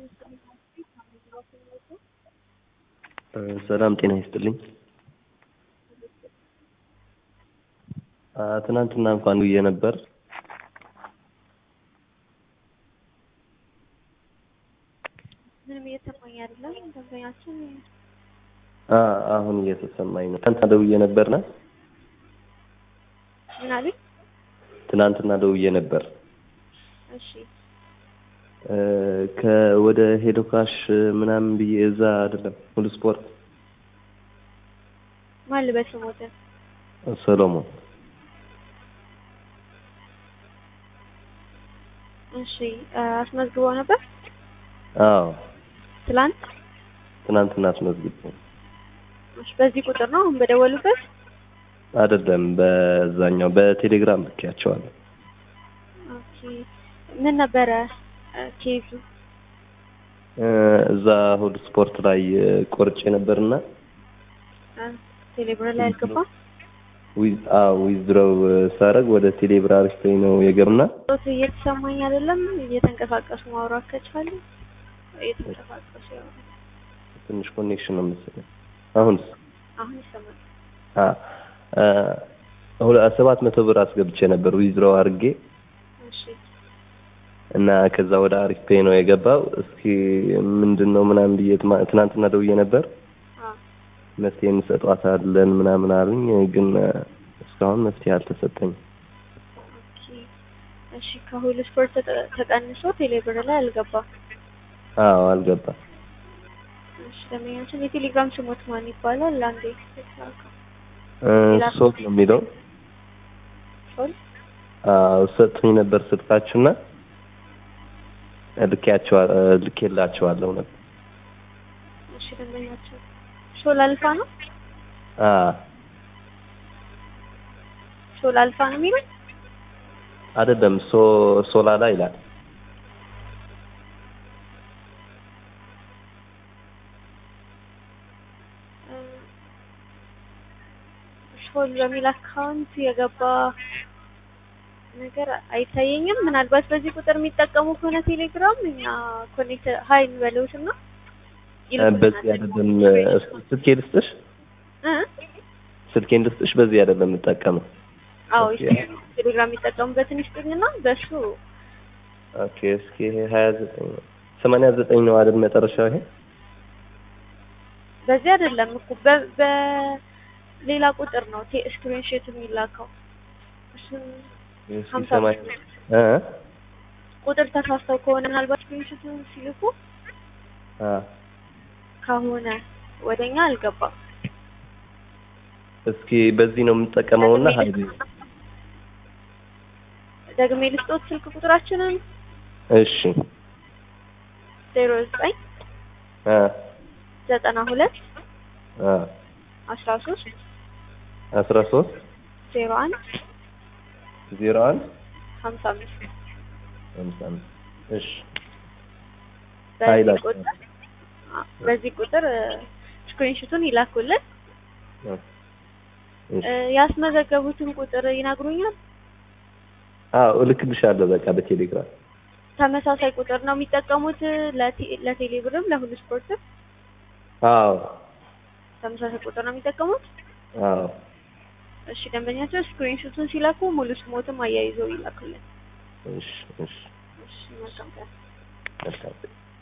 ሰላም ጤና ይስጥልኝ። ትናንትና እንኳን ውዬ ነበር። ምንም እየተሰማኝ አይደለም። ደንበኛችን አ- አሁን እየተሰማኝ ነው። ትናንትና ደውዬ ነበርና ምን አሉኝ? ትናንትና ደውዬ ነበር እሺ እ ከወደ ሄዶ ካሽ ምናምን ብዬ እዛ አይደለም ሙሉ ስፖርት ማን ልበል ስሞትን? ሰሎሞን እሺ አስመዝግቦ ነበር አዎ ትላንት። ትናንትና አስመዝግቤ እሺ በዚህ ቁጥር ነው አሁን በደወሉበት? አይደለም በዛኛው በቴሌግራም ልኬያቸዋለሁ። ኦኬ ምን ነበረ እ ኬዙ? እ እዛ እሑድ ስፖርት ላይ እ ቆርጬ ነበርና እ ቴሌብር ላይ አልገባም? ዊዝ አዎ ዊዝድሮው ሳረግ ወደ ቴሌብር አሪፍኝ ነው የገብና ጾት እየተሰማኝ አይደለም። እየተንቀሳቀሱ ማውራት ከቻሉ እየተንቀሳቀሱ ያወራሉ። ትንሽ ኮኔክሽን ነው መሰለኝ። አሁንስ አሁን ይሰማል። አ አ ሁለ- ሰባት መቶ ብር አስገብቼ ነበር ዊዝድሮው አድርጌ እሺ እና ከዛ ወደ አሪፍ ፔይ ነው የገባው። እስኪ ምንድን ነው ምናምን ብዬ ትማ- ትናንትና ደውዬ ነበር አዎ መፍትሄ እንሰጧታለን ምናምን አሉኝ። ግን እ እስካሁን መፍትሄ አልተሰጠኝም። ኦኬ እሺ ከሁሉ ስፖርት ተቀ- ተቀንሶ ቴሌብር ላይ አልገባም። አዎ አልገባም። እሺ ደንበኛችን የቴሌግራም ስሞት ማን ይባላል? አንዴ ተሳካ እ ሶል ነው የሚለው ሶል አዎ ሰጥቶኝ ነበር ስልካችሁና ልኬያቸዋ ልኬላቸዋለሁ ነበር። እሺ ደንበኛችን ሶል አልፋ ነው አ ሶል አልፋ ነው የሚለው አይደለም ሶ ሶላላ ይላል። እ ሶል በሚል አካውንት የገባ ነገር አይታየኝም። ምናልባት በዚህ ቁጥር የሚጠቀሙ ከሆነ ቴሌግራም እኛ ኮኔክት ሀይ እንበለውትና እ በዚህ አይደለም እ ስልኬ ልስጥሽ እ ስልኬን ልስጥሽ በዚህ አይደለም የምጠቀመው። አዎ ኦኬ። ቴሌግራም የሚጠቀሙበትን ይስጡኝና በሱ ኦኬ እስኪ ይሄ ሀያ ዘጠኝ ሰማንያ ዘጠኝ ነው አይደል መጨረሻው ይሄ በዚህ አይደለም እኮ በ- በሌላ ቁጥር ነው ቴ ስክሪንሾት የሚላከው እሱን እስኪ ሀምሳ ሰማንያ እ ቁጥር ተሳስተው ከሆነ ምናልባት ስክሪንሾቱን ሲልኩ አ ከሆነ ወደኛ አልገባም። እስኪ በዚህ ነው የምጠቀመውና ሀይል ደግሜ ልስጦት ስልክ ቁጥራችንን እሺ ዜሮ ዘጠኝ አ ዘጠና ሁለት አ አስራ ሶስት አስራ ሶስት ዜሮ አንድ ዜሮ አንድ ሀምሳ አምስት ሃምሳ አምስት እሺ በዚህ ኃይላቸው። ቁጥር አ- በዚህ ቁጥር ስክሪንሾቱን ይላኩልን። እሺ እ ያስመዘገቡትን ቁጥር ይነግሩኛል። አዎ እልክልሻለሁ በቃ በቴሌግራም ተመሳሳይ ቁጥር ነው የሚጠቀሙት ለቴ- ለቴሌብርም ለሁሉ ስፖርትም አዎ ተመሳሳይ ቁጥር ነው የሚጠቀሙት። አዎ እሺ ደንበኛቸው ስክሪንሾቱን ሲላኩ ሙሉ ስሞትም አያይዘው ይላኩልን። እሺ እሺ እሺ መልካም ቀን። መልካም